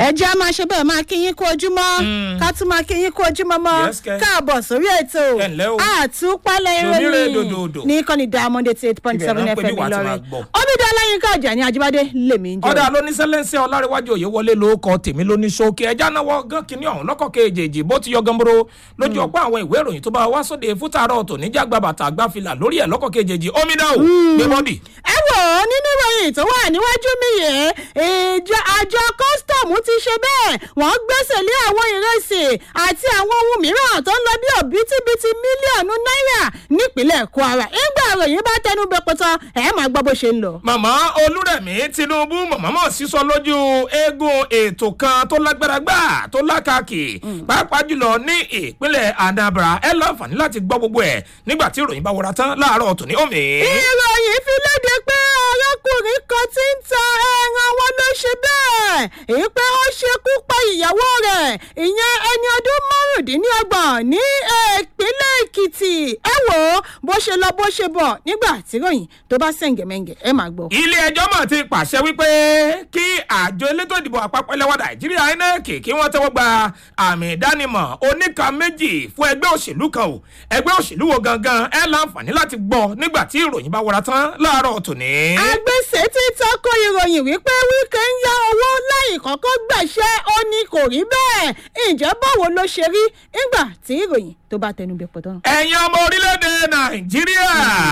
ẹ jẹ́ a máa ṣe bẹ́ẹ̀ máa kí yín kú ojúmọ́ ká tún máa kí yín kú ojúmọ́ mọ́ Yes, kẹ́. káàbọ̀ sórí ètò Ẹ ǹlẹ́ o. àtúpalẹ̀ Lónírè ìròyìn dòdòdò. ní kọ́ni diamond eighty eight point Ibẹ̀ seven náà pé fm bí wàá ti máa ìlọrin gbọ́. omidan ọláyínká ọjà ní ajíbádé lèmi ń jẹ́ ọ̀dà lóníṣẹ́lẹ́sẹ̀ ọlárẹ̀wájú òye wọlé ló kọ tèmi lóní ṣókè ẹja náwó gán kínní ọ̀hún lọ́kọ̀ kejì bó ti yọ gánboro lójú ọ̀pọ̀ àwọn ìwé ìròyìn tó bá wá sóde fútàrọ̀ tò níjà gba bàtà gbáfilà lórí ẹ̀ lọ́kọ̀ kejì omidan o gbé bọ́dì. ẹ wò ó nínú ìròyìn tó wà níwájú mi yìí ìjọ àjọ kọ́sítọ́ọ̀mù ti ṣe bẹ́ẹ̀ wọ́n gbẹ́sẹ̀ lé àwọn ìrẹsì àti àwọn ohun mìíràn tó ń lọ bí òbítíbitì mílíọ̀nù náírà nípínlẹ̀ kwara ìgbà ìròyìn bá tẹnu bẹ pọtọ ẹ máa gbọ́ bó ṣe ń lọ. màmá olúrẹ̀mí tinubu màmá mọ̀ sísọ lójú eégún ètò kan tó lágbára gbà tó lákàkì pàápàá jùlọ ní ìpínlẹ̀ anambra ẹ láǹfààní láti gbọ́ gbogbo ẹ̀ nígbà tí ìròyìn bá wọra tán láàárọ̀ tòní omi. ìròyìn fi léde pé arákùnrin kan ti ń ta ẹran wọn ló ṣe bẹ́ẹ̀ èyí pé ó ṣekú pa ìyàwó rẹ̀ ìyẹn ẹni ọdún márùndínlọ́gbọ̀n ní ìpínlẹ̀ èkìtì ẹ wò ó bó ṣe lọ bó ṣe bọ̀ nígbà tí ròyìn tó bá sẹ̀ǹgẹ̀mẹ̀ǹgẹ̀ ẹ máa gbọ́. ilé ẹjọ́ mọ̀ ti pàṣẹ wípé kí àjọ elétò ìdìbò àpapọ̀ ilẹ̀ wa nàìjíríà inec kí wọ́n tẹ́wọ́ gba àmì ìdánimọ̀ oníka méjì fún ẹgbẹ́ òṣèlú kan o ẹgbẹ́ òṣèlú wo gangan ẹ láǹfààní láti gbọ́ nígbà tí ìròyìn bá wọra tán láàárọ̀ tòní. agbèsè ti tako ìròyìn wípé wíkẹ́ ń yá owó láì kọ́kọ́ gbàṣẹ́ ó ní kò rí bẹ́ẹ̀ ǹjẹ́ báwo ló ṣe rí nígbà tí ìròyìn tó bá tẹnu bẹ pọ̀ tán. ẹ̀yin ọmọ orílẹ̀-èdè nàìjíríà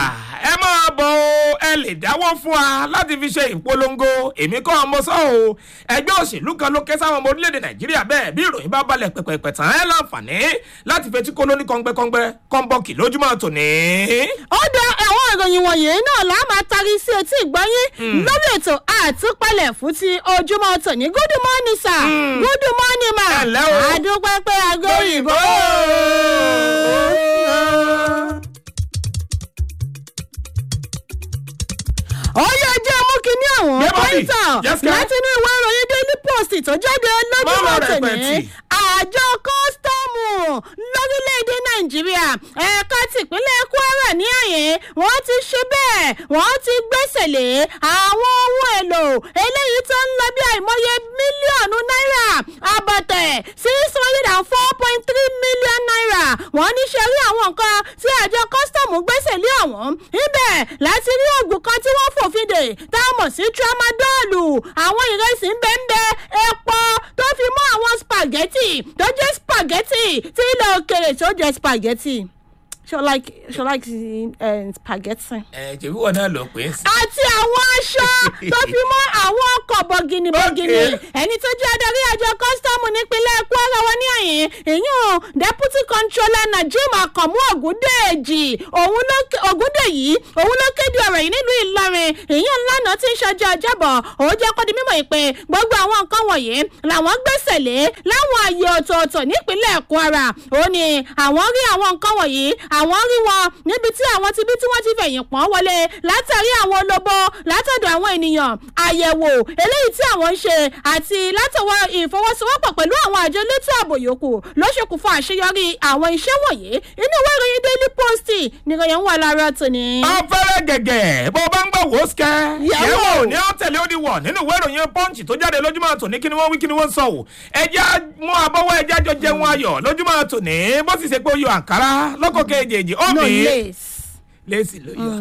ẹ máa bọ̀ o ẹ lè dáwọ́ fún wa láti fi ṣe ìpolongo èmi kọ́ ọmọ sọ́ o ẹgbẹ́ òṣèlú kan ló ké sáwọn ọmọ orílẹ̀-èdè nàìjíríà bẹ́ẹ̀ bí ìròyìn bá balẹ̀ pẹ̀pẹ̀pẹ̀ tán ẹ láǹfààní láti fetí kó lóní kọ́ngbẹ́kọ́ngbẹ́ kọ́ńbọ́ọ̀kì lójúmọ́ tòní. ó dá àwọn ìròyìn wọ̀nyí náà là á máa tarí sí etí ìgbọ́yín lórí ètò àtúpalẹ̀ fún ti ojúmọ́ tòní good morning sir good morning ma Ẹ ǹlẹ́ o. àdúpẹ́ pé aago òyìnbó. ó yẹ jẹ́ mú kinní àwọn Gbé bọ́dì. pọ́ńtà Yes, girl. láti inú ìwé ìròyìn daily post tó jáde lójúmọ́ Mọ́mọ́ rẹ̀ tòní pẹ̀tì. àjọ kọ́sítọ́ọ̀mù lórílẹ̀‐èdè nàìjíríà ẹ̀ka tìpínlẹ̀ kwara ní àyè wọ́n ti ṣe bẹ́ẹ̀ wọ́n ti gbẹ́sẹ̀ lé àwọn ohun èlò eléyìí tó ń lọ bí àìmọye mílíọ̀nù náírà àbọ̀tẹ̀ six hundred and four point three million naira wọ́n ní ṣe rí àwọn nǹkan tí àjọ kọ́sítọ́ọ̀mù gbẹ́sẹ̀ lé ọ̀hún níbẹ̀ láti rí oògùn kan tí wọ́n fòfin dè tá a mọ̀ sí tramadolu àwọn ìrẹsì ń bẹ́ ń bẹ́ epo tó fi mọ́ àwọn spaghetti tó jẹ́ spaghetti tí ilẹ̀ òkèrè tó jẹ́ spaghetti ṣọ like ṣọ like uh, spaghetti ẹ jẹ̀bi wọn náà lọ pé. àti àwọn aṣọ tó fi mọ́ àwọn ọkọ̀ bọ̀gìnì bọ̀gìnì Okay. ẹni tó jẹ́ adarí àjọ kọ́sítọ́ọ̀mù nípínlẹ̀ kwara wọn ní àyìn ìyún deputy controller najim akamu ogundeji òun ló ké- ogundeyi òun ló kéde ọ̀rọ̀ yìí nílùú ìlọrin ìyún lánàá tí ń ṣọjọ́ ọjọ́bọ̀ òun jẹ́ kó di mímọ̀ yìí pé gbogbo àwọn nǹkan wọ̀nyí làwọn gbẹ́sẹ̀ lé láwọn ààyè ọ̀tọ̀ọ̀tọ̀ nípínlẹ̀ kwara ó ní àwọn rí àwọn nǹkan wọ̀nyí àwọn rí wọn níbi tí àwọn ti bí tí wọ́n ti fẹ̀yìn pọ́n wọlé látàrí àwọn olóbó látọ̀dọ̀ àwọn ènìyàn àyẹ̀wò eléyìí tí àwọn ń ṣe àti látọwọ́ ìfọwọ́sowọ́pọ̀ pẹ̀lú àwọn àjọ elétò ààbò yòókù ló ṣokùnfà àṣeyọrí àwọn iṣẹ́ wọ̀nyí inú ìwé ìròyìn daily post nìròyìn ń wà lára tòní. afẹ́rẹ́ gẹ̀gẹ̀ bó bá ń gbọ́ wò ó sikẹ́. Yẹ̀wò. yẹ̀wò ní ó tẹ̀lé ó di wọ̀ nínú ìwé ìròyìn pọ́ǹchì tó jáde lójúmọ́ tòní kí ni wọ́n wí kí ni wọ́n sọ o. ẹja mú abọ́wọ́ ẹja jọ jẹun ayọ̀ lójúmọ́ tòní bó sì ṣe pé ó yọ àǹkárá lọ́kọ̀ kejì ó no mi lace. lẹ́sì ló yọ.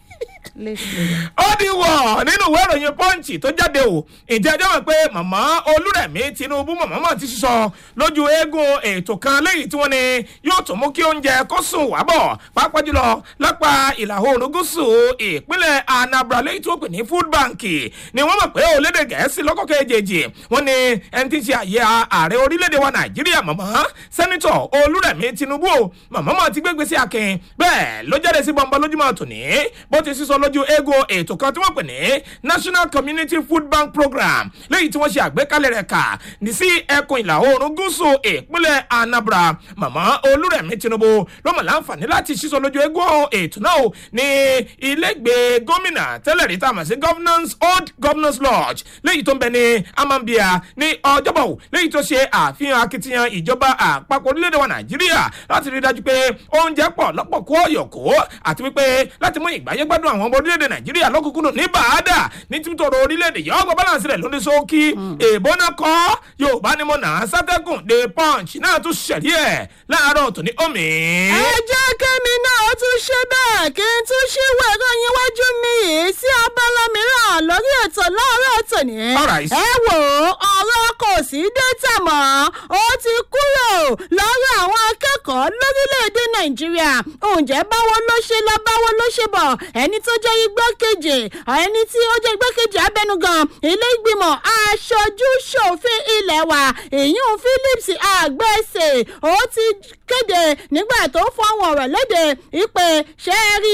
lace ló yọ. ó di wọ̀ nínú ìwé ìròyìn pọ́ǹchì tó jáde o ìjẹ́ ẹjọ́ mọ̀ pé màmá olúrẹ̀mí tinubu màmá mọ̀ ti sísọ lójú eégún ètò kan lẹ́yìn tí wọ́n ní yóò tún mú kí oúnjẹ kó sùn wá bọ̀ pàápàá jùlọ lápá ìlà oòrùn gúúsù ìpínlẹ̀ anambra lẹ́yìn tí wọ́n pè ní food bank ni wọ́n mọ̀ pé olédè gẹ̀ẹ́sì lọ́kọ̀ kejì wọ́n ní ẹni tí ń ṣe àyè ààrẹ orílẹ̀-èdè wa nàìjíríà màmá sẹ́nitọ̀ olúrẹ̀mí tinubu o màmá mọ̀ ti gbégbé sí akin bẹ́ẹ̀ ló jáde sí bọ́ńbọ́ lójúmọ́ tòní bó ti sísọ lójú eégún ètò kan tí wọ́n pè ní national community food bank program lẹ́yìn tí wọ́n ṣe àgbékalẹ̀ rẹ̀ kà ní sí ẹkùn ìlà oòrùn gúúsù ìpínlẹ̀ anambra màmá olúrẹ̀mí tinubu ló mọ̀ láǹfààní láti sísọ lójú eégún ètò náà o ní ilégbèé gómìnà tẹ́lẹ̀ rí tá a mọ̀ sí governance old governance lodge lẹ́yìn tó ń bẹ ní amambia ní ọjọ́bọ̀ o lẹ́yìn tó ṣe àfihàn akitiyan ìjọba àpapọ̀ orílẹ̀-èdè wa nàìjíríà láti rí i dájú pé oúnjẹ pọ̀ lọ́pọ̀ kó ọ̀yọ̀kó àti wípé láti mú ìgbáyé gbádùn àwọn àwọn ọmọ orílẹ̀-èdè nàìjíríà lọ́kùnkúndùn ní bàádà ní títọ̀rọ̀ orílẹ̀-èdè yìí ọgbà balance rẹ̀ lóní sókí èèbó náà kọ́ yorùbá ni mo nà á sátẹ́gùn the punch náà tún ṣẹ̀rí ẹ̀ láàárọ̀ tòní omi. ẹ jẹ́ kẹ́mi náà ó tún ṣe bẹ́ẹ̀ kí n tún ṣí wẹ̀rọ yín wájú mi yìí sí abala mìíràn lórí ètò láàárọ̀ tòní. Alright. ẹ wò ó ọ̀rọ̀ kò sí dẹ́tà mọ́ ó ti kúrò lọ́rọ̀ àwọn akẹ́kọ̀ọ́ lórílẹ̀‐èdè nàìjíríà ǹjẹ́ báwo ló ṣe lọ báwo ló ṣe bọ̀ ẹni tó jẹ́ igbákejì ẹni tí ó jẹ́ igbákejì abẹnugan ilé ìgbìmọ̀ aṣojú ṣòfin ilẹ̀ wa ìyún philips àgbẹ̀sẹ̀ ó ti kéde nígbà tó fọwọ́ ọ̀rọ̀ léde ìpè ṣẹ́ẹ́rì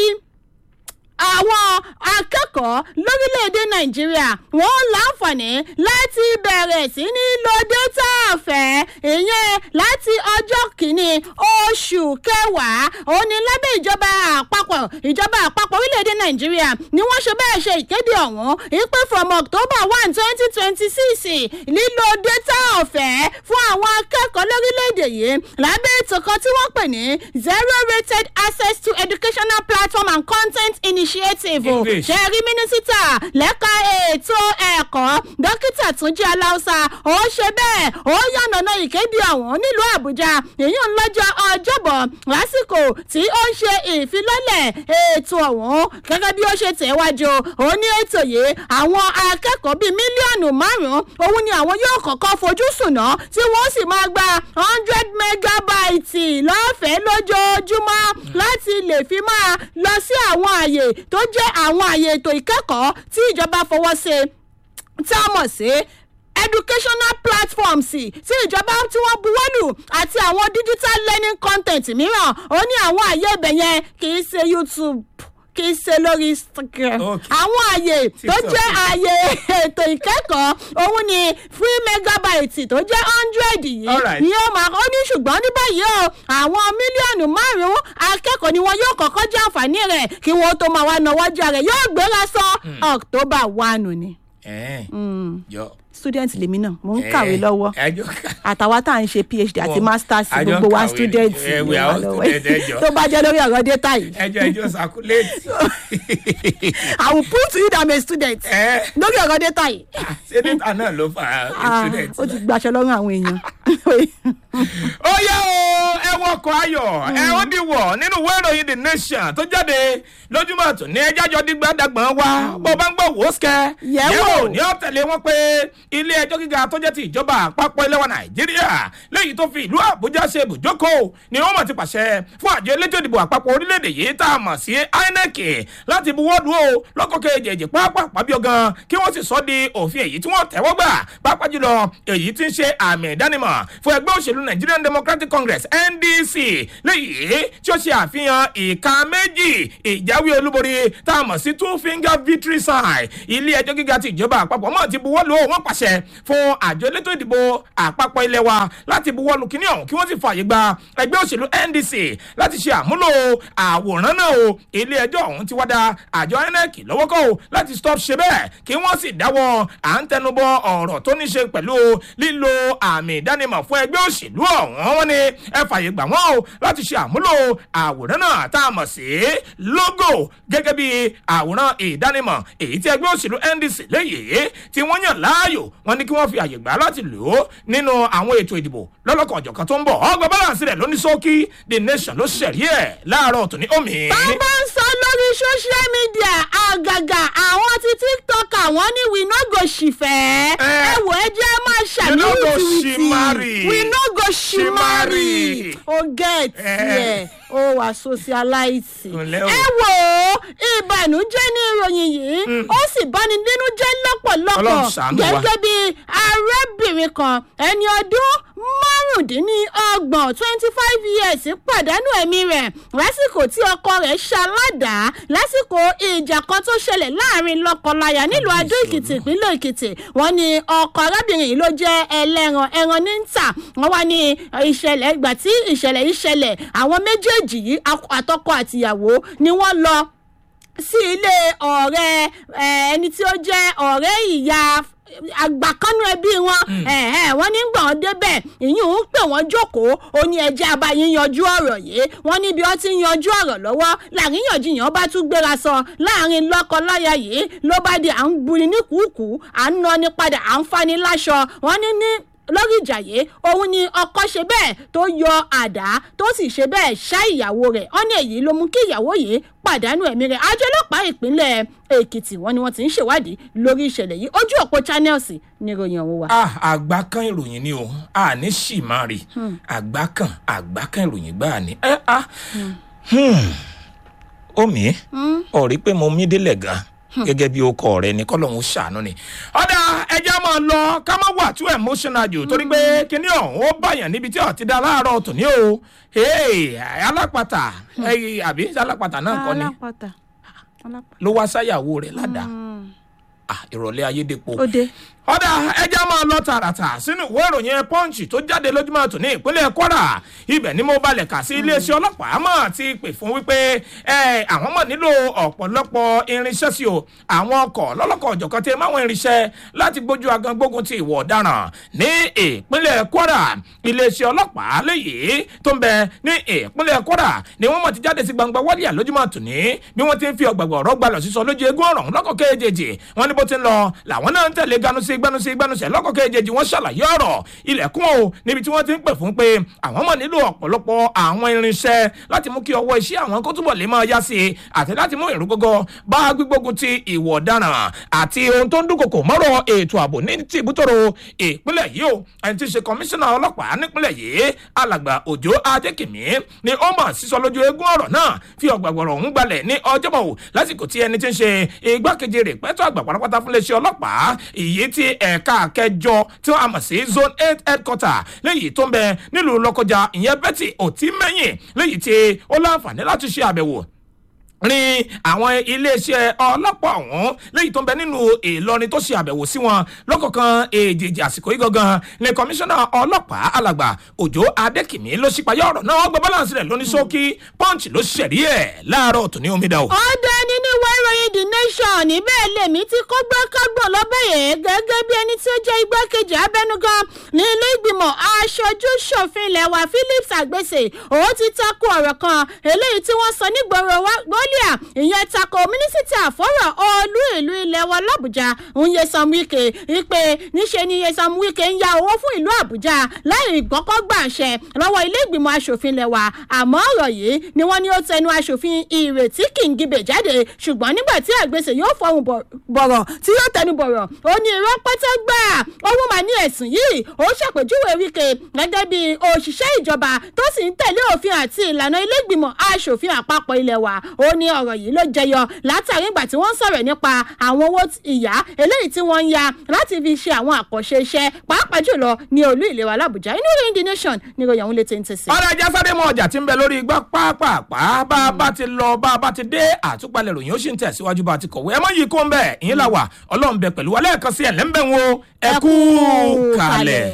àwọn akẹ́kọ̀ọ́ lórílẹ̀‐èdè nàìjíríà wọ́n láǹfààní láti bẹ̀rẹ̀ sí ní lo dátà ọ̀fẹ́ ìyẹn láti ọjọ́ kìíní oṣù kẹwàá òní lábẹ́ ìjọba àpapọ̀ ìjọba àpapọ̀ orílẹ̀‐èdè nàìjíríà ni wọ́n ṣe bẹ́ẹ̀ ṣe ìkéde ọ̀hún ìpè from october one twenty twenty six lílo dátà ọ̀fẹ́ fún àwọn akẹ́kọ̀ọ́ lórílẹ̀‐èdè yìí lábẹ́ ètò kan tí wọ́n pè ní zero rated access to educational platform and content initiative English. ṣe rí mínísítà lẹ́ka ètò ẹ̀kọ́ dókítà túnjí aláùsà ó ṣe bẹ́ẹ̀ ó yànnàná ìkéde ọ̀hún nílùú àbújá èyí ń lọ́jọ́ ọjọ́bọ̀ lásìkò tí ó ń ṣe ìfilọ́lẹ̀ ètò ọ̀hún gẹ́gẹ́ bí ó ṣe tẹ̀wájú ó ní ètò yìí àwọn akẹ́kọ̀ọ́ bíi mílíọ̀nù márùn-ún òun ni àwọn yóò kọ́kọ́ fojú sùnà tí wọ́n sì máa gba hundred megabyte lọ́fẹ̀ẹ́ lójoojúmọ́ láti lè fi máa lọ sí àwọn àyè tó jẹ́ àwọn àyè ètò ìkẹ́kọ̀ọ́ tí ìjọba fọwọ́ sí tá a mọ̀ sí educational platforms tí ìjọba tí wọ́n buwọ́lù àti àwọn digital learning content mìíràn ó ní àwọn àyè ibẹ̀ yẹn kì í ṣe youtube kì í ṣe lórí instagram Okay. àwọn àyè tó TikTok. jẹ́ àyè ètò ìkẹ́kọ̀ọ́ òun ni free megabyte tó jẹ́ hundred yìí Alright. ni ó máa ó ní ṣùgbọ́n ní báyìí o àwọn mílíọ̀nù márùn-ún akẹ́kọ̀ọ́ ni wọn yóò kọ́kọ́ jẹ́ àǹfààní rẹ̀ kí wọ́n tó máa wá náwó jà rẹ̀ yóò gbéra sọ october one ni ẹ jọ. student lèmi náà mò ń kàwé lọ́wọ́ ẹjọ ká. àtàwa tá à ń ṣe phd àti Wọ́n- masters àjọ gbogbo wa kàwé student ni. Eh, ni we are wà all lọ́wọ́ student, ẹ jọ̀ọ́. tó bá jẹ́ lórí ọ̀rọ̀ data yìí ẹjọ ẹjọ sakuléètì. i will prove to you that i'm a student ẹ lórí ọ̀rọ̀ data yìí ṣé níta náà ló fa Ah, student. ó ti gbaṣọ lọ́rùn àwọn èèyàn ó yẹ o ẹ wọkọ̀ ayọ̀ ẹ ó di wọ̀ nínú ìwé ìròyìn the nation tó jáde lójúmọ̀ tó ní ẹjọ́ àjọ dígbà dàgbọ̀n wa bó bá ń gbọ́ wò ó sikẹ́ Yẹ̀wò. ní ọ̀tẹ̀lẹ̀ wọn pé ilé ẹjọ́ gíga tó jẹ́ ti ìjọba àpapọ̀ ilẹ̀ wa nàìjíríà léyìí tó fi ìlú àbújá ṣe ibùjókòó ni wọ́n mọ̀ ti pàṣẹ fún àjọ elétò ìdìbò àpapọ̀ orílẹ̀-èdè yìí tá a mọ̀ sí inec láti buwọ́lù o lọ́kọ̀ kejì pápá bí ọgán kí wọ́n sì sọ di òfin èyí tí wọ́n tẹ́wọ́ gbà pápá jùlọ èyí tí ń ṣe àmì ìdánimọ̀ fún ẹgbẹ́ òṣèlú nigerian democratic congress ndc léyìí tí ó ṣe àfihàn ìka méjì ìjáwé olúborí tá a mọ̀ sí two finger victory sign ilé ẹjọ́ gíga ti ìjọba àpapọ̀ mọ̀ ti buwọ́lù o wọ́n pàṣẹ fún àjọ elétò ìdìbò àpapọ̀ ilé wa láti buwọ́lù kíní ọ̀hún kí wọ́n sì fààyè gba ẹgbẹ́ òṣèlú ndc láti ṣe àmúlò àwòrán náà o ilé ẹjọ́ ọ̀hún ti wá da àjọ inec lọ́wọ́ kọ́ o láti stop ṣe bẹ́ẹ̀ kí wọ́n sì dáwọ́ à ń tẹnubọ ọ̀rọ̀ tó ní ṣe pẹ̀lú lílo àmì ìdánimọ̀ fún ẹgbẹ́ òṣèlú ọ̀hún wọn ni ẹ fààyè gbà wọ́n o láti ṣe àmúlò àwòrán náà tá a mọ̀ sí logo gẹ́gẹ́ bí àwòrán ìdánimọ̀ èyí tí ẹgbẹ́ òṣèlú ndc léyìí tí wọ́n yàn láàyò wọn ní kí wọ́n fi àyè gbà láti lò ó nínú àwọn ètò ìdìbò lọ́lọ́kan ọ̀jọ̀kan tó ń bọ̀ ọgbà balance rẹ̀ lóní sókí the nation ló ṣẹ̀rí ẹ̀ láàárọ̀ tòní omi. bàbá ń sọ lórí social media àgàgà àwọn ti tiktok àwọn ní we no go ṣìfẹ́ Eh. ẹ wò ẹ jẹ́ máa We no go ṣàlùwìtìwìtì shimari. we no go ṣìmárì Shimari. o get Eh. yẹ o wà socialite Ǹlẹ́ o. ẹ wò ó ìbànújẹ́ ní ìròyìn yìí ó sì báni nínú jẹ́ lọ́pọ̀lọpọ̀ Ọlọ́run ṣàánú wa. gẹ́gẹ́ bí arábìnrin kan ẹni ọdún márùndínlọ́gbọ̀n twenty five years pàdánù ẹ̀mí rẹ̀ lásìkò tí ọkọ rẹ̀ ṣaládàá lásìkò ìjà kan tó ṣẹlẹ̀ láàrin lọ́kọláya nílùú adó èkìtì ìpínlẹ̀ èkìtì wọ́n ní ọkọ arábìnrin yìí ló jẹ́ ẹlẹ́ran ẹran ní ń tà wọ́n wá ní ìṣẹ̀lẹ̀ ìgbà tí ìṣẹ̀lẹ̀ yìí ṣẹlẹ̀ àwọn méjèèjì yìí akọ- àtọkọ àtìyàwó ni wọ́n lọ sí ilé ọ̀rẹ́ ẹ, ẹni tí ó jẹ́ ọ̀rẹ́ ìyá àgbà kanú ẹbí wọn wọ́n ní gbọ̀n débẹ̀ ìyún ń pè wọ́n jókòó ó ní ẹjẹ́ abayín yanjú ọ̀rọ̀ yìí wọ́n níbi ó ti ń yanjú ọ̀rọ̀ lọ́wọ́ làríyànjiyàn bá tún gbéra sọ láàrin lọ́kọ-láya yìí ló bá di à ń buni ní kùkù à ń nani padà à ń fani láṣọ wọ́n ní ní lórí ìjà yìí òun ni ọkọ ṣe bẹ́ẹ̀ tó yọ àdá tó sì ṣe bẹ́ẹ̀ ṣá ìyàwó rẹ̀ ọ́nà èyí ló mú kí ìyàwó yìí pàdánù ẹ̀mí rẹ̀ àjọ ọlọ́pàá ìpínlẹ̀ èkìtì wọn ni wọ́n ti ń ṣèwádìí lórí ìṣẹ̀lẹ̀ yìí ojú òpó channels ní ìròyìn ọ̀hún wa. ah àgbá kan ìròyìn ni o a ní sì máa rí àgbá kan àgbá kan ìròyìn gbáà ni ẹ ah omi ọ̀rí pé mo mí délẹ̀ gan gẹ́gẹ́ bí okọ̀ rẹ ní kọ́lọ́hún ṣàánú ni. ọ̀dà ẹja máa lọ ká má wà too emotional jù torí pé kíní ọ̀hún ó bàyàn níbi tí ọ̀tí dá láàárọ̀ tòní o alápàtà àbí alápàtà náà kọ́ ni ló wá sáyàwó rẹ̀ ládàá ìrọ̀lẹ́ ayédèpọ̀ ọ̀dà ẹja máa lọ tààràtà sínú ìwé ìròyìn punch tó jáde lójúmọ́ tòní ìpínlẹ̀ kwara ibẹ̀ ni mo balẹ̀ kà sí iléeṣẹ́ ọlọ́pàá mọ̀ ti pè fún wípé àwọn mọ̀ nílò ọ̀pọ̀lọpọ̀ irinṣẹ́ sí o àwọn ọkọ̀ lọ́lọ́kọ̀ ọ̀jọ̀kan tí máwọn irinṣẹ́ láti gbójú agan gbógun ti ìwọ̀ ọ̀daràn ní ìpínlẹ̀ kwara iléeṣẹ́ ọlọ́pàá léyìí tó ń bẹ ní ìpínlẹ̀ kwara ni wọ́n mọ̀ ti jáde sí gbangba wálíà lójúmọ́ tòní bí wọ́n ti ń fi ọ̀gbàgbọ̀ ọ̀rọ̀ gbalọ̀ sísọ lójú eégún ọ̀rọ̀ lọ́kọ̀ kéjèèjì wọ́n ní bó ti ń lọ làwọn náà ń tẹ̀lé ganu sí gbanusi gbanusẹ lọkọ kejì wọn ṣàlàyé ọ̀rọ̀ ilẹ̀kùn o níbi tí wọ́n ti ń pè fún pé àwọn mọ̀ nílò ọ̀pọ̀lọpọ̀ àwọn irinṣẹ́ láti mú kí ọwọ́ iṣẹ́ àwọn kó túbọ̀ lè máa yá sí i àti láti mú ìrúgọgọ bá gbígbógun ti ìwọ ọ̀daràn àti ohun tó ń dúnkokò mọ́rọ̀ ètò ààbò ní ti ìbútòrò ìpínlẹ̀ yìí o ẹni tí ń ṣe kọmíṣánná ọlọ́pàá nípínlẹ̀ yìí alàgbà òjò adékìmí ni ó mọ̀ sísọ lójú eégún ọ̀rọ̀ náà fi ọ̀gbàgbọ̀rọ̀ ọ̀hún gbalẹ̀ ní ọjọ́bọ̀ lásìkò tí ẹni tí ń ṣe igbákejì rẹ̀ pẹ́tọ́ àgbà pátápátá fún iléeṣẹ́ ọlọ́pàá èyí tí ẹ̀ka kẹjọ tí wọ́n àmọ̀ sí zone eight headquarter léyìí tó ń bẹ nílùú lọ́kọjà ìyẹn betty òtímẹ́yìn léyìí tí ó láǹfààní láti ṣe àbẹ̀wò rin àwọn iléeṣẹ́ ọlọ́pàá ọ̀hún lẹ́yìn tó ń bẹ nínú ìlọrin tó ṣe àbẹ̀wò sí wọn lọ́kọ̀ọ̀kan èjèèjì àsìkò yìí gangan ní kọmíṣánná ọlọ́pàá alàgbà òjò adékìmí ló ṣípayá ọ̀rọ̀ náà wọ́n gbọ́ balance rẹ̀ lóní ṣókí punch ló ṣẹ̀rí ẹ̀ láàárọ̀ tòní omi dà o. ọ̀dẹ nínú ìwé ìròyìn the nation níbẹ̀ lèmi tí kò gbé kágbọ̀n lọ́bẹ̀ yẹn gẹ́gẹ́ bí ẹni tí ó jẹ́ igbákejì abẹnugan ní ilé ìgbìmọ̀ aṣojú ṣòfin ilẹ̀ wa philips àgbèsè òun ti takò ọ̀rọ̀ kan eléyìí tí wọ́n sọ nígboro wọlíà ìyẹn takò mínísítà fọ́rọ̀ olú ìlú ilẹ̀ wa làbújá Nyesom Wike wípé níṣe ni Nyesom Wike ń ya owó fún ìlú àbújá láì gbọ́kọ́ gbà ṣẹ lọ́wọ́ ilé ìgbìmọ̀ asòfin ilẹ̀ wa àmọ́ ọ̀rọ̀ yìí ni wọ́n ní ó tẹnu asòfin ìrètí kìngibè jáde ṣùgbọ́n nígbà tí àgbèsè yóò fọhùn bọ̀rọ̀ tí yóò tẹnu bọ̀rọ̀ ó ní irọ́ pátá gbà òun mà ní ẹ̀sùn yìí ó ṣàpèjúwe Wike gẹ́gẹ́ bí òṣìṣẹ́ ìjọba tó sì ń tẹ̀lé òfin àti ìlànà ilé ìgbìmọ̀ asòfin àpapọ̀ ilẹ̀ wa ó ní ọ̀rọ̀ yìí ló jẹyọ látàrí ìgbà tí wọ́n ń sọ̀rọ̀ nípa àwọn owó ìyá eléyìí tí wọ́n ń ya láti fi ṣe àwọn àkànṣe iṣẹ́ pàápàá jùlọ ní olú ìlera làbújá inú ìròyìn the nation ní ìròyìn àwọn ilé tẹ́ǹtì sí. ọ̀rọ̀ ajá sáré mọ ọjà tí ń bẹ lórí igbá pápápá bá a bá ti lọ bá a bá ti dé àtúpalẹ̀ ròyìn ó sì ń tẹ̀síwájú bá a ti kọ̀wé ẹ mọ́ yìí kó ń bẹ̀ ìyín là wà ọlọ́run bẹ pẹ̀lú wa lẹ́ẹ̀kan sí ẹ̀ lẹ́ńbẹ̀ wo ẹ kú kalẹ̀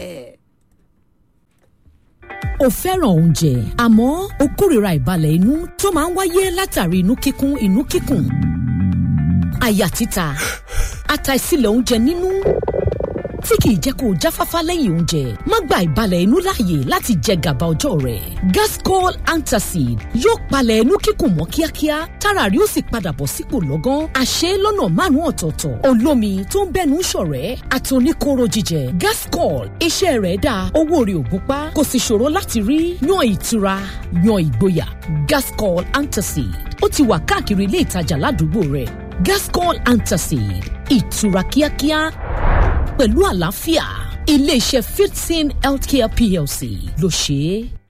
o fẹ́ràn oúnjẹ àmọ́ o kórìíra ìbalẹ̀ inú tó máa ń wáyé látàrí inú kíkún inú kíkùn àyà títa àtàìsílẹ̀ oúnjẹ nínú tí kìí jẹ́ kó o jáfáfá lẹ́yìn oúnjẹ má gba ìbalẹ̀ inú láàyè láti jẹ gàba ọjọ́ rẹ̀ gascol antacid yóò palẹ̀ inú kíkùn mọ́ kíákíá tára rí ó sì padà bọ̀ sípò lọ́gán àṣẹ lọ́nà márùn-ún ọ̀tọ̀ọ̀tọ̀ olómi tó ń bẹ́nu ṣọ̀rẹ́ àtòníkóró jíjẹ gascol iṣẹ́ rẹ̀ dáa owó rẹ̀ ò gúnpá kò sì ṣòro láti rí yan ìtura yan ìgboyà gascol antacid ó ti wà káàkiri ilé ìtajà ládùúgbò rẹ̀ gascol antacid ìtura kíákíá pẹ̀lú àlàáfíà iléeṣẹ́ fifteen healthcare plc ló ṣe é.